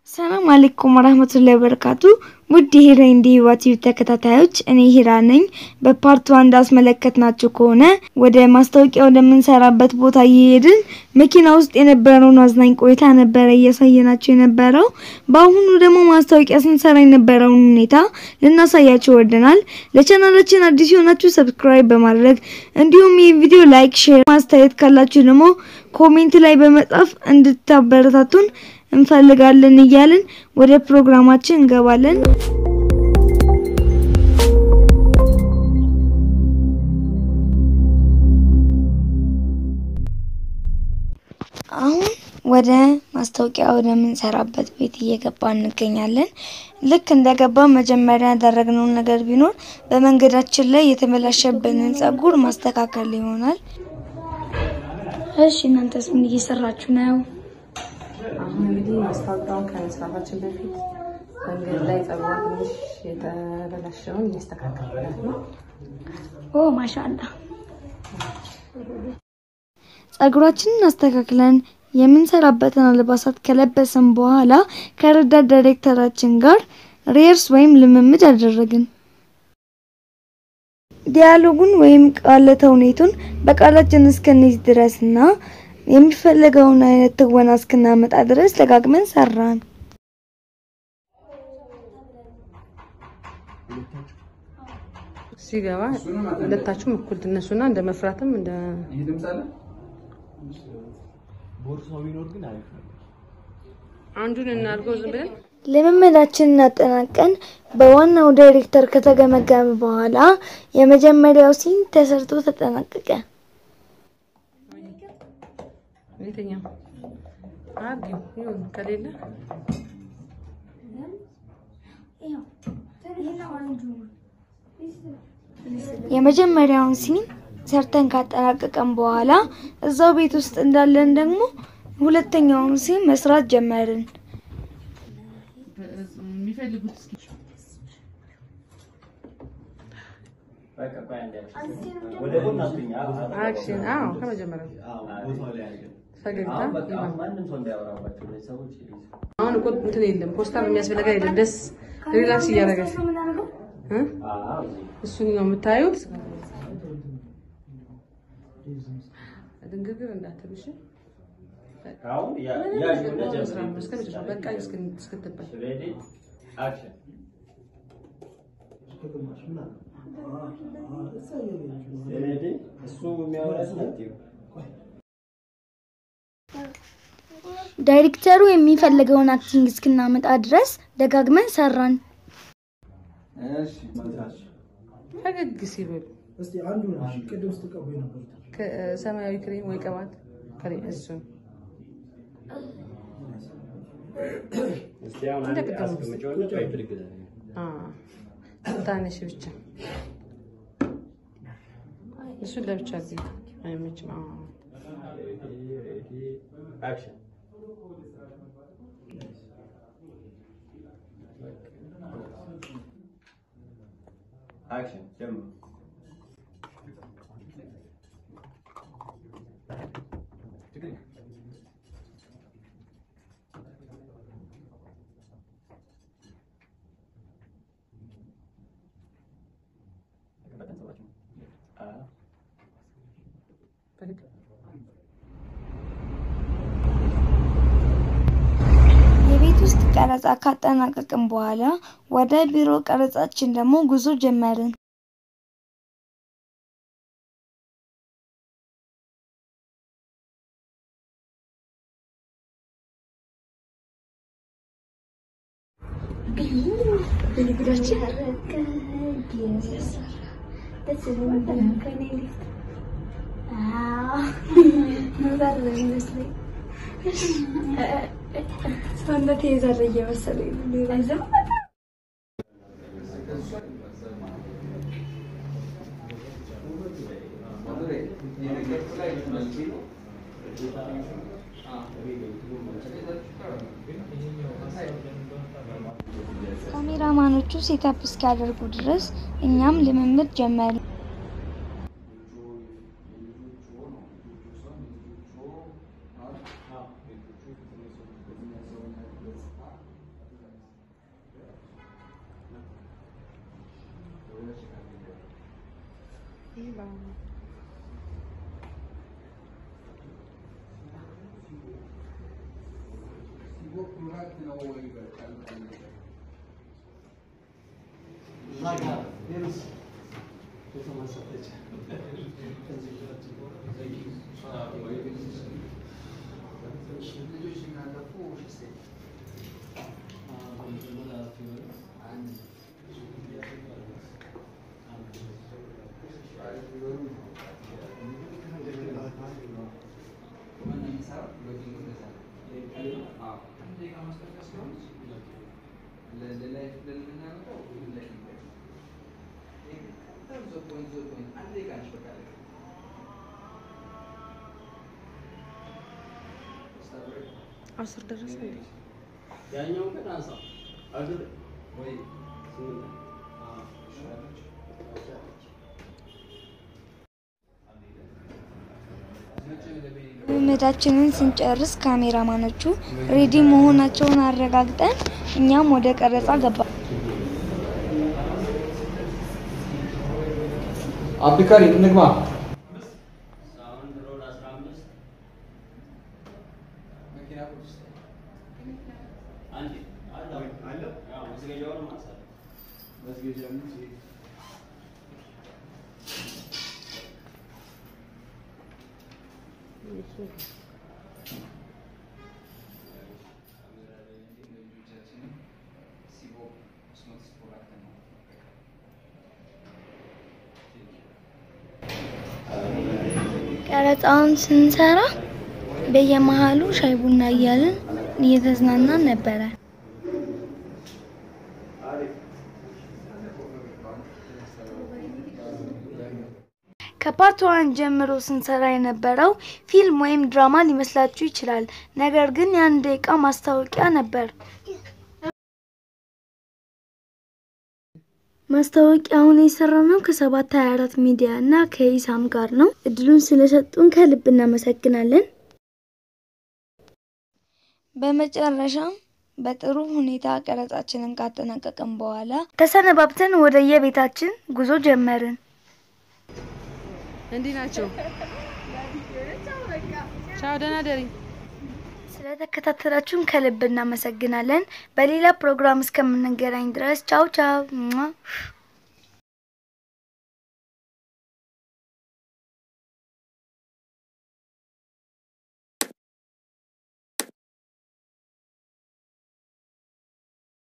ሰላም አለይኩም ወራህመቱላሂ ወበረካቱ ውድ የሂራ ኢንዲ ዩቲዩብ ተከታታዮች እኔ ሂራ ነኝ። በፓርት ዋን እንዳስመለከትናችሁ ከሆነ ወደ ማስታወቂያ ወደምንሰራበት ቦታ እየሄድን መኪና ውስጥ የነበረውን አዝናኝ ቆይታ ነበረ እያሳየናቸው የነበረው። በአሁኑ ደግሞ ማስታወቂያ ስንሰራ የነበረውን ሁኔታ ልናሳያችሁ ወደናል። ለቻናላችን አዲስ የሆናችሁ ሰብስክራይብ በማድረግ እንዲሁም ይህ ቪዲዮ ላይክ፣ ሼር፣ ማስተያየት ካላችሁ ደግሞ ኮሜንት ላይ በመጻፍ እንድታበረታቱን እንፈልጋለን እያልን ወደ ፕሮግራማችን እንገባለን። አሁን ወደ ማስታወቂያ ወደምንሰራበት ቤት እየገባ እንገኛለን። ልክ እንደገባ መጀመሪያ ያደረግነውን ነገር ቢኖር በመንገዳችን ላይ የተበላሸብንን ጸጉር ማስተካከል ይሆናል። እሺ እናንተስ ምን እየሰራችሁ ነው? አሁን እንግዲህ ማስታወቂያውን ከመስራታችን በፊት መንገድ ላይ ጸጉሯ ትንሽ የተበላሸውን እያስተካከልላት ነው። ኦ ማሻአላ። ጸጉራችንን አስተካክለን የምንሰራበትን አልባሳት ከለበስን በኋላ ከረዳት ዳይሬክተራችን ጋር ሪየርስ ወይም ልምምድ አደረግን። ዲያሎጉን ወይም ቃለ ተውኔቱን በቃላችን እስክንይዝ ድረስና የሚፈለገውን አይነት ትወና እስክናመጣ ድረስ ደጋግመን ሰራን። ሲገባ ሁለታችሁም እኩል ትነሱና እንደ መፍራትም እንደ ቦርሳው ቢኖር ግን አሪፍ ነበር። አንዱን እናድርገው ዝም ብለን ልምምዳችንን አጠናቀን በዋናው ዳይሬክተር ከተገመገመ በኋላ የመጀመሪያው ሲን ተሰርቶ ተጠናቀቀ። የትኛው አርጊው ይሁን ከሌለ የመጀመሪያውን ሲን ሰርተን ካጠናቀቀን በኋላ እዛው ቤት ውስጥ እንዳለን ደግሞ ሁለተኛውን ሲን መስራት ጀመርን። የሚፈልጉት እስኪ ወደ ጎን አትሁኝ። አክሽን አዎ ከመጀመሪያው ቦታው ላይ አድርገን ፈገግታ ይሁን ማንም ሰው እንዳያወራባቸው እነዚህ ሰዎች አሁን እኮ እንትን የለም ፖስታ የሚያስፈልግ አይደለም ደስ ሪላክስ እያደረገች እ እሱን ነው የምታዩት ድንግርግር እንዳትልሽ አሁን ያዥና ጀምር። በቃ እስክትባይ ሬዲ አክሽን ሬዲ እሱ የሚያወራትን አትይው። ዳይሬክተሩ የሚፈልገውን አክቲንግ እስክናመጣ ድረስ ደጋግመን ሰራን። እሺ መስራች ፈገግ ሲበሉ እስቲ አንዱ ነው ቅድም ስትቀቡ የነበሩት ሰማያዊ ክሬም ወይ ቅባት ክሬም እሱን እስቲ አሁን አንድ አስቀምጪውና ወይ ብድግ በል። ታነሽ ብቻ እሱን ለብቻ ጊዜ አይመችም። አዎ። ሬዲ አክሽን አክሽን ጀምር። ፈገግ የቤት ውስጥ ቀረጻ ካጠናቀቅን በኋላ ወደ ቢሮ ቀረጻችን ደግሞ ጉዞ ጀመርን። ሰውነት የዘረ እየመሰለኝ ነው። ካሜራማኖቹ ሴታፕ እስኪያደርጉ ድረስ እኛም ልምምድ ጀመርን። አስር ደረሰ እንዴ? ያኛው ግን አንሳ አግር ወይ ስምንት ልምምዳችንን ስንጨርስ ካሜራማኖቹ ሬዲ መሆናቸውን አረጋግጠን እኛም ወደ ቀረጻ ገባ። አብዱካሪ እንግባ። ሳውንድ ሮድ 15 አንዴ አለ አለ ያው መስገጃውን ማሳለ ቀረጻውን ስንሰራ በየመሃሉ ሻይ ቡና እያልን እየተዝናናን ነበረ። ከፓርት ዋን ጀምሮ ስንሰራ የነበረው ፊልም ወይም ድራማ ሊመስላችሁ ይችላል። ነገር ግን የአንድ ደቂቃ ማስታወቂያ ነበር። ማስታወቂያውን የሰራነው ከሰባት ሀያ አራት ሚዲያ እና ከኢሳም ጋር ነው። እድሉን ስለሰጡን ከልብ እናመሰግናለን። በመጨረሻም በጥሩ ሁኔታ ቀረጻችንን ካጠናቀቅን በኋላ ተሰነባብተን ወደ የቤታችን ጉዞ ጀመርን። እንዲህ ናቸው። ቻው፣ ደህና ደሪ። ስለተከታተላችሁን ከልብ እናመሰግናለን። በሌላ ፕሮግራም እስከምንገናኝ ድረስ ቻው ቻው።